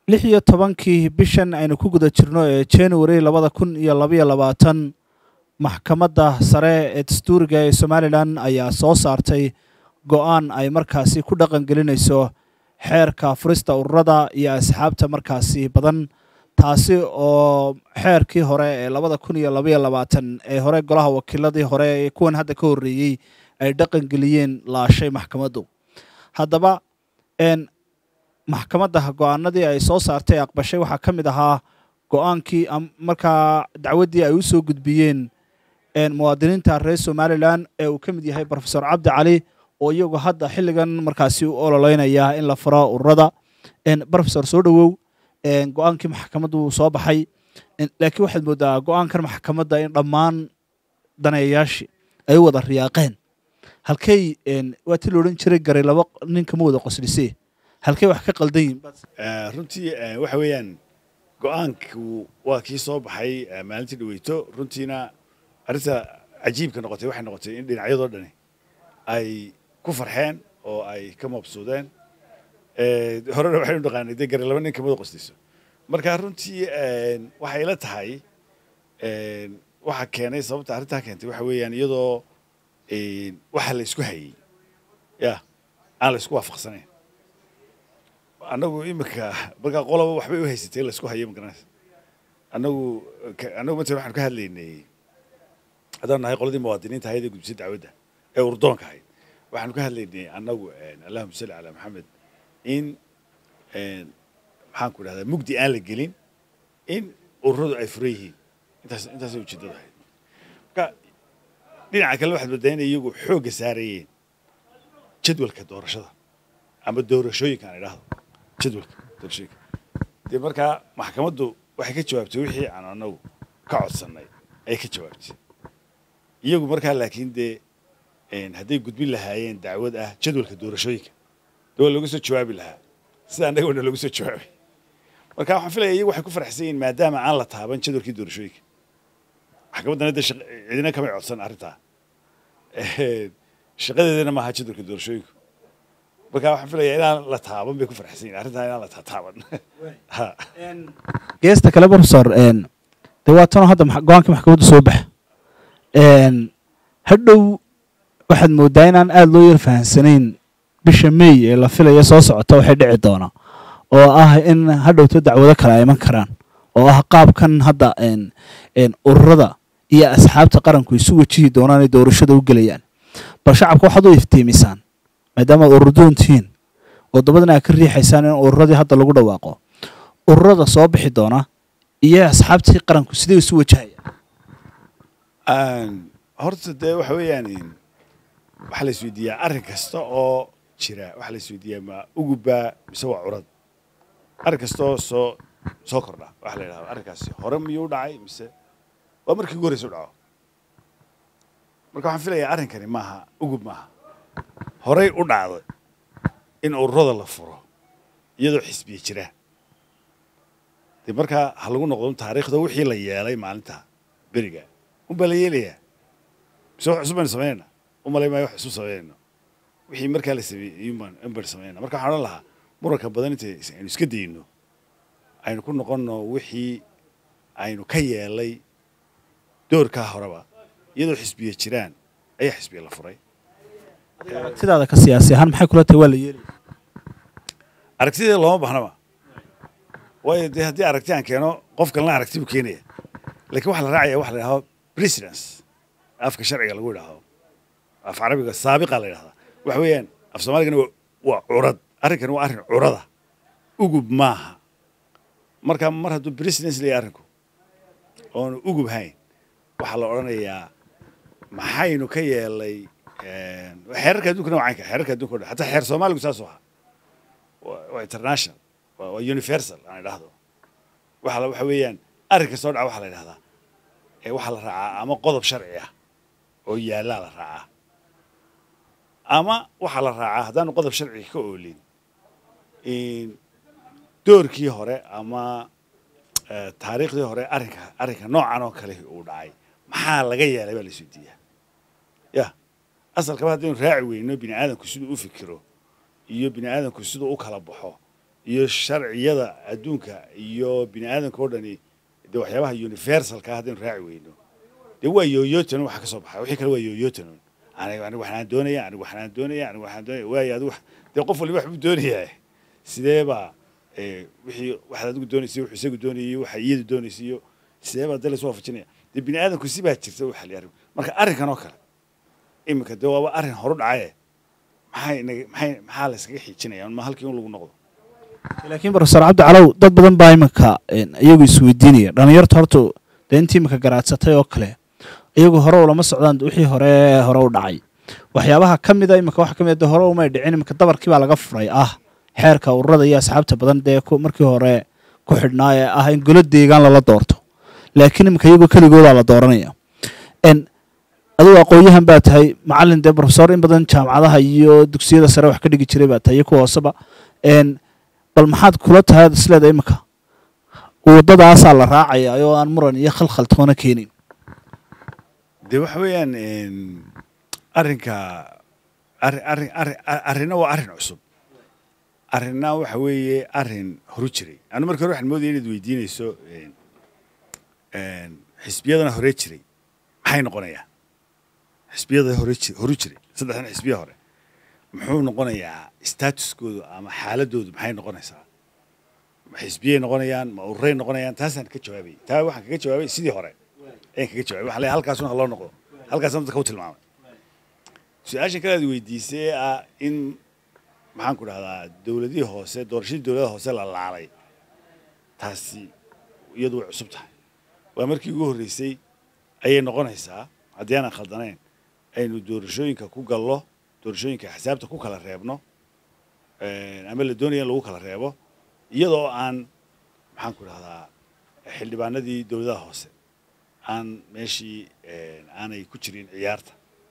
lix iyo tobankii bishan aynu ku guda jirno ee january labada kun iyo labaiyo labaatan maxkamadda sare ee dastuuriga ee somalilan ayaa soo saartay go-aan ay markaasi ku dhaqan gelinayso xeerka furista ururada iyo asxaabta markaasi badan taasi oo xeerkii hore ee labada kun iyo labaiyo labaatan ee hore golaha wakiiladii hore ee kuwan hadda ka horreeyey ay dhaqan geliyeen laashay maxkamaddu haddaba maxkamadda go-aanadii ay soo saartay aqbashay waxaa ka mid ahaa go-aankii markaa dacwaddii ay u soo gudbiyeen muwaadiniinta reer somalilan ee uu ka mid yahay rofesor cabdi cali oo iyagu hadda xilligan markaasi u ololeynaya in la furo ururada rofesor soo dhowow go-aankii maxkamaddu wuu soo baxay laakiin waxaad moodaa go-aankan maxkamadda in dhammaan daneeyayaashii ay u wada riyaaqeen halkey waa ti la odhan jiray garay laba ninkama wada qoslisee halkey wax ka qaldan yihin runtii waxa weeyaan go-aanku waa kii soo baxay maalintii dhaweyto runtiina arrinta cajiibka noqotay waxay noqotay in dhinacyadoo dhani ay ku farxeen oo ay ka mabsuudeen horena waxaynu dhaqaanay dee gare laba nin kamada qoslayso marka runtii waxay ila tahay waxa keenay sababta arrintaa keentay waxa weeyaan iyadoo waxa la isku hayey ya aan la isku waafaqsanayn annagu iminka markaa qoloba waxbay u haysatay la isku hayo magaranaysa annagu annagu matalan waxaanu ka hadlaynay haddaan nahay qoladii muwaadiniinta ahayd ee gudbisay dacwadda ee urdoonka ahayd waxaanu ka hadlaynay annagu allahuma salli calaa maxamed in maxaan ku idhahdaa mugdi aan la gelin in ururadu ay furan yihiin intaas intaasay ujeeddadu ahayd marka dhinaca kale waxaad moodaa inay iyagu xoogga saarayeen jadwalka doorashada ama doorashooyinka aan idhaahdo jadwalka doorashooyinka dee markaa maxkamaddu waxay ka jawaabtay wixii aan annagu ka codsannay ayay ka jawaabtay iyagu markaa laakiin dee hadday gudbin lahaayeen dacwad ah jadwalka doorashooyinka dee waa looga soo jawaabi lahaa sida annaga wana looga soo jawaabay marka waxaan filaya iyagu waxay ku faraxsan yihiin maadaama aan la taaban jadwalkii doorashooyinka maxkamaddana dee cidina kamay codsan arrintaa shaqadeedana maaha jadwalka doorashooyinku marka waxaan filayaa inaan la taaban bay ku faraxsan yihin arrintaa inaan la taataaban geesta kale profesor dee waa tanoo hadda go-aankii maxkamaddu soo baxa hadhow waxaad moodaa inaan aada loo yar fahansanayn bisha may ee la filaya soo socota waxay dhici doona oo ah in hadhowto dacwado kale ay iman karaan oo ah qaabkan hadda ururada iyo asxaabta qaranku isu wajihi doonaan ay doorashada u gelayaan bal shacabka waxaad u iftiimisaan maadaama ad ururdoon tihiin oo dabadna aad ka riixaysaan in ururadii hadda lagu dhawaaqo ururada soo bixi doona iyo asxaabtii qaranku sidee isu wajahayaan horta dee waxa weeyaan waxaa la isweydiiyaa arrin kasta oo jira waxaa la isweydiiyaa ma ugubbaa mise waa curad arrin kasta oo soo soo kordha waxa la yidhahda arrinkaasi hore miyuu dhacay mise waa markii ugu horreysa u dhaco marka waxaan filayaa arrinkani maaha ugub maaha horey u dhacday in ururada la furo iyadoo xisbiya jira dee markaa ha lagu noqdo taariikhda wixii la yeelay maalinta beriga unbaa la yeelayaa mise wax cusub baynu samaynayna u malay maayo wax cusub samaynayno wixii markaa la sameeyey un baynu samaynayna marka waxaan odhan lahaa muranka badan inta aynu iska dayno aynu ku noqonno wixii aynu ka yeelay doorkaa horeba iyadoo xisbiya jiraan ayaa xisbiya la furay aragtidaada ka siyaasi ahaan maxay kula tahay waa la yeelaya aragtideeda looma bahnaba waayo dee haddii aragti aan keeno qof kalena aragti buu keenaya lakiin waxaa la raacaya waxa la yidhahdo precedence afka sharciga lagu yidhaahdo af carabiga saabiqa la yidhahdaa waxa weeyaan af soomaaligana waa curad arrinkani waa arrin curada ugub maaha marka mar hadduu precedence leeyahay arrinku oonu ugub hayn waxaa la odhanayaa maxaynu ka yeelay xeerarka addunkana waa caynka xeerarka addunkao dhan hataa xeer soomaaligu saasuu ahaa waa international waa universal aan idhaahdo waxa waxa weeyaan arrinka soo dhaca waxaa la yidhahdaa waxaa la raacaa ama qodob sharci ah oo yaallaa la raacaa ama waxaa la raacaa haddaanu qodob sharciga ka oolin doorkii hore ama taariikhdii hore arrinka arrinka noocan oo kale uu dhacay maxaa laga yeelay baa la isweydiiyaa ya asalkaba haddaynu raaci weyno bini aadamku siduu u fikiro iyo bini aadamku siduu u kala baxo iyo sharciyada adduunka iyo bini aadanka oo dhani dee waxyaabaha universalka ah haddaynu raaci weyno dee waa yooyootanon waxa ka soo baxa wixii kale waa yooyootanon aniga aniga waxaan doonaya aniga waxaan doonaya aniga waxaan doonaya waayo adigu wax- dee qof waliba wax buu doonayaa sidee baa ee, wixii waxaad adigu doonaysay wuxuu isagu doonayay waxa iyadu doonaysay iyo sidee baa dee lasoo waafajinaya dee bini aadanku si baa jirta u xaliya arrin marka arrinkan oo kale iminka dee waaba arrin horu dhacaye maxay inaga- maxay maxaa la iskaga xiijinaya ma halkii un lagu noqdo laakiin profesor cabdi calow dad badan baa iminka een, iyagu isweydiinaya dhalinyarta horta dee intii iminka garaadsatay oo kale iyagu hore ulama socdaan wixii hore hore u dhacay waxyaabaha ka mida iminka waxa ka mid a hore umay dhicin iminka dabarkii baa laga furay ah xeerka ururada iyo asxaabta badan dee ku- markii hore ku xidhnaa ee ah in golo deegaan lala doorto laakiin iminka iyagoo keligoodaa la dooranaya n adigu aqoon-yahan baa tahay macalin dee profesor in badan jaamacadaha iyo dugsiyada sare wax ka dhigi jiray baa tahay iyo kuwa hooseba n bal maxaad kula tahay ad isleeda iminka waddadaasaa la raacaya oo aan muran iyo khalkhal toona keenin dee waxa weeyaan een, arrinka arrin arrin arrin arrinna waa arrin cusub arrinna waxa weeye arrin horu jiray anu marka hore waxaan moodaya inaad weydiinayso een, een, xisbiyadana hore jiray maxay noqonayaa xisbiyada hore ji- horu jiray saddexdan xisbiya hore muxuu noqonayaa statuskoodu ama xaaladoodu maxay noqonaysaa ma xisbiyay noqonayaan ma ururay noqonayaan taasaan ka jawaabay taa waxaan kaga jawaabay sidii hore ayaan kaga jawaabay waxaan leeyahay halkaasuna ha loo noqdo halkaasna dadka u tilmaamay su-aashan kale aad weydiisay ee ah in maxaan ku dhahdaa dowladihii hoose doorashadii dowladaha hoose la laalay taasi iyadu way cusub tahay waa markii ugu horreysay ayay noqonaysaa haddii aanan khaldanayn aynu doorashooyinka ku gallo doorashooyinka xisaabta ku kala reebno een, ama la doonaya in lagu kala reebo iyadoo aan maxaan ku dhahdaa xildhibaanadii dowladaha hoose aan meeshii een, aanay ku jirin ciyaarta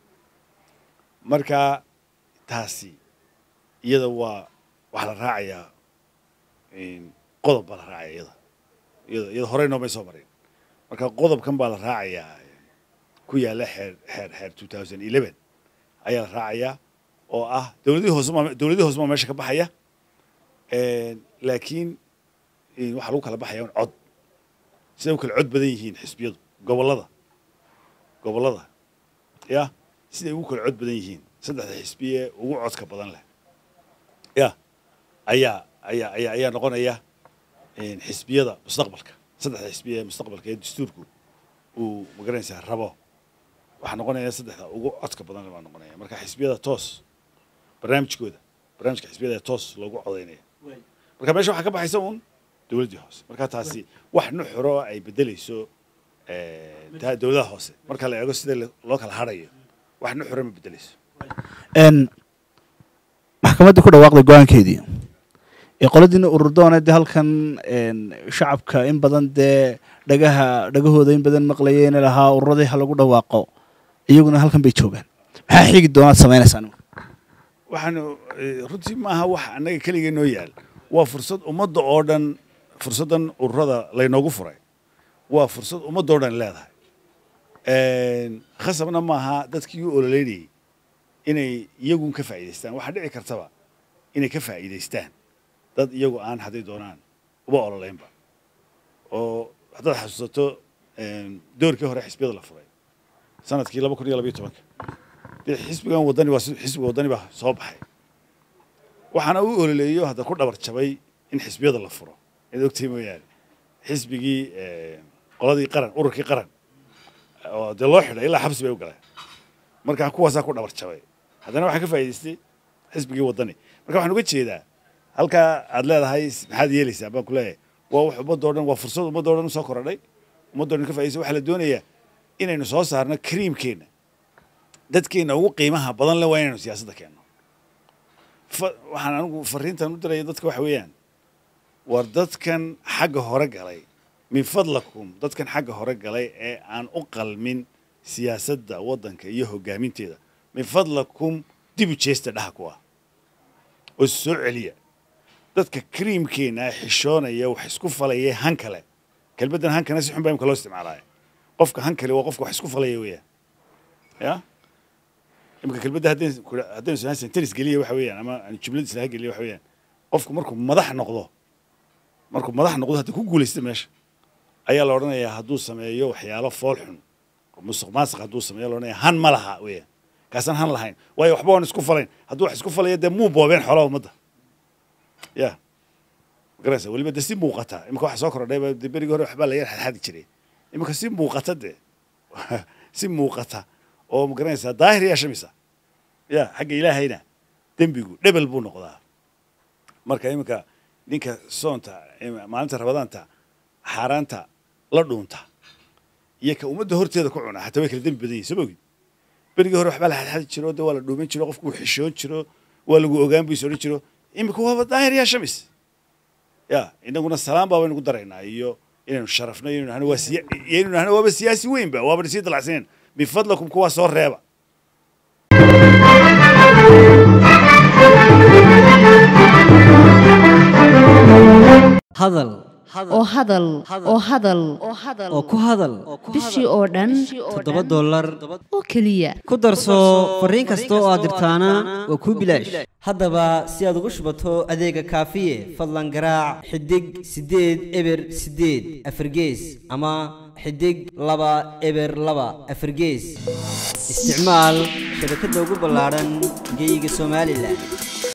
marka taasi iyada waa waxaa la raacayaa een, qodob baa la raacaya iyada iyada iyada horey noomay soo marin marka qodobkan baa la raacayaa ku yaalla xeer xeer xeer two thousand eleven ayaa la raacayaa oo ah dowladihii hoose maa dowladihii hoose maa meesha ka baxaya een, laakiin een, waxaa lagu kala baxaya un cod siday u kala cod badan yihiin xisbiyadu gobollada gobollada ya siday ugu kala cod badan yihiin saddexda xisbiye ugu codka badan leh ya ayaa ayaa ayaa ayaa noqonaya een, xisbiyada mustaqbalka saddexda xisbiye ee mustaqbalka ee dastuurku uu magaranaysaa rabo waxaa noqonaya saddexda ugu codka badan leh baa noqonaya marka xisbiyada toos barnaamijkooda barnaamijka xisbiyada ee toos loogu codaynaya marka meesha waxaa ka baxaysa uun dowladdii hoose marka taasi wax nuxuro ay bedelayso eh, taa dowladaha hoose marka la eego sida le- loo kala hadhayo wax nuxuro ma bedelayso n maxkamaddii ku dhawaaqday go-aankeedii ee qoladiina ururdoona dee halkan n shacabka in badan dee dhagaha dhagahooda in badan maqlayeen lahaa ururadii ha lagu dhawaaqo iyaguna halkan bay joogaan maxaa xigi doonaad samaynaysaa waxaanu eh, runtii maaha wax annaga keligee noo yaal waa fursad ummadda oo dhan fursaddan ururada laynoogu furay waa fursad ummadda oo dhan leedahay Een, khasabna maaha dadkii u ololeynayay inay iyagun ka faa'iidaystaan waxaa dhici kartaba inay ka faa'iidaystaan dad iyagu aan hadday doonaan uba ololeynba oo haddaad xasuusato een, doorkii hore xisbiyada la furay sanadkii laba kun iyo labayo tobanka dee xisbigan wadani waa si- xisbiga wadani baa soo baxay waxaana u ololeeyo hadda ku dhabar jabay in xisbiyada la furo inaad ogtahay mooyaane xisbigii eh, qoladii qaran ururkii qaran oo dee loo xidhay ilaa xabsi bay u galeen marka kuwaasaa ku dhabar jabay haddana waxaa ka faa'iidaystay xisbigii wadani marka waxaan uga jeedaa halkaa aad leedahay s- maxaad yeelaysaa baan ku leeyahay waa wax ummadoo dhan waa fursad ummadoo dhan usoo korodhay ummadoo dhan ka faa'idaystay waxaa la doonayaa inaynu soo saarno kariimkeenna dadkeenna ugu qiimaha badan le waa inaynu siyaasadda keenno fa- waxaan anigu fariintan u diraya dadka waxa weeyaan war dadkan xagga hore galay min fadlakum dadkan xagga hore galay ee aan u qalmin siyaasadda waddanka iyo hoggaaminteeda min fadlakum dib u jeesta dhaha ku ah oo soo celiya dadka kariimkeenna ee xishoonaya wax isku falaya han kale kelmaddan hankana si xun baa imka loo isticmaalaya qofka han kale waa qofka wax isku falaya weeyaan ya imika kelmadda haddaynu ku- haddaynu islaan sentence geliya waxa weeyaan ama aan jumlad islaha geliya waxa weeyaan qofku markuu madax noqdo markuu madax noqdo hadda ku guulaysta meesha ayaa la odhanayaa hadduu sameeyo waxyaalo fool xun oo musuq maasuq hadduu sameeyo la odhanaya han ma laha weeyaan kaasaan han lahayn waayo waxba waan isku falayn hadduu wax isku falaya dee muu boobeen xoolaha ummadda ya magaraysa weliba dee si muuqata imika waxa soo kordhayba dee berigii hore waxbaa la yar xadxadi jiray imika si muuqata dee si muuqata oo magaranaysaa daahir yaa shamisa ya xagga ilaahayna dembigu dhebel buu noqdaa marka iminka ninka soonta maalinta rabadaanta xaaraanta la dhuunta iyo ka ummadda horteeda ku cuna hataa way kala dembi badan yihin soo mogid berigii hore waxbaa la xadxadi jiro dee waa la dhuuman jiro qofku uu xishoon jiro waa lagu ogaan buu is odhan jiro iminka waaba daahir yaa shamis ya inaguna salaam baa baynu ku daraynaa iyo inaynu sharafno iyo inaynu nahno waa siya iyo inaynu nahno waaba siyaasi weynba waaba sii dalacsaneen bifadlakum kuwaa soo reeba hadal oo hadal oo hadal oo ku hadal bishii oo dhan toddoba dollar oo keliya ku darso fariin kasta oo aad dirtaana waa kuu bilaash haddaba si aad ugu shubato adeega kaafiye fadlan garaac xidig siddeed eber siddeed afargees ama xidig laba eber laba afargees isticmaal shabakadda ugu ballaadhan geeyiga somalilan